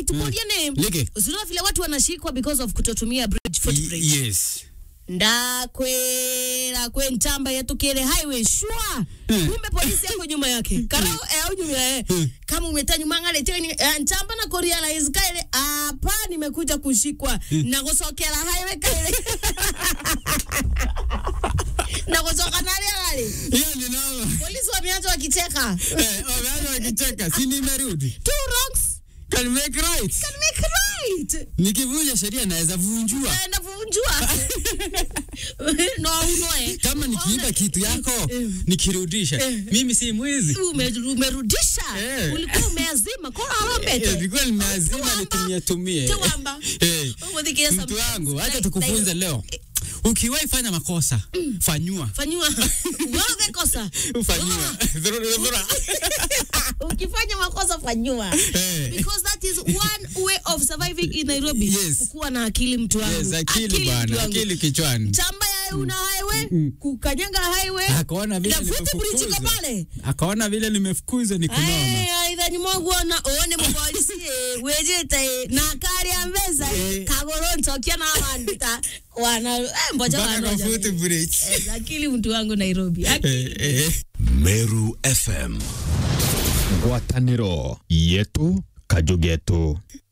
right muriane Leke. usiona vile watu wanashikwa because of kutotumia bridge footbridge yes ndakwera kwe ntamba yatukire highway shwa Mm. kumbe polisi yako nyuma yake karo eh, au nyuma eh. kama umeta nyuma ngale teni eh, ntamba na korealize kaile hapa nimekuja kushikwa na kusokera highway kaile na kusoka nale nale hiyo ni noma polisi wameanza wakicheka Eh, wameanza wakicheka si nimerudi two wrongs can make right can make right nikivunja sheria naweza vunjua naenda kuvunjua no unoe kama nikiiba kitu yako Eh. nikirudisha Eh. mimi si mwizi Ume- umerudisha Eh. ulikuwa umeazima kora Eh, arambete nilikuwa nimeazima Tuwamba. nitumie tumie Tuwamba. Eh, Umudhikia some- mtu wangu acha like- tukufunze like- leo ukiwahi fanya makosa fanyua fanyiwa wewe kosa fanyiwa Dhurura, dhurura. ukifanya makosa fanyiwa Eh. because that is one way of surviving in Nairobi Yes. kuwa na akili mtu wangu Yes, akili mtu bwana wangu. akili kichwani chamba ya una highway kukanyaga highway akaona vile na futi bridge iko nimefukuzwa pale akaona vile nimefukuzwa ni kunoma aithani mwaguona one mupolisi eh, wejete na kari ya mbeza Eh. kagoro ntokia na wandita wana eh, mboja mpaka kwa wanoja foot bridge Eh, akili mtu wangu Nairobi Eh, eh. Meru FM. ngwatanĩro yetu kajugetu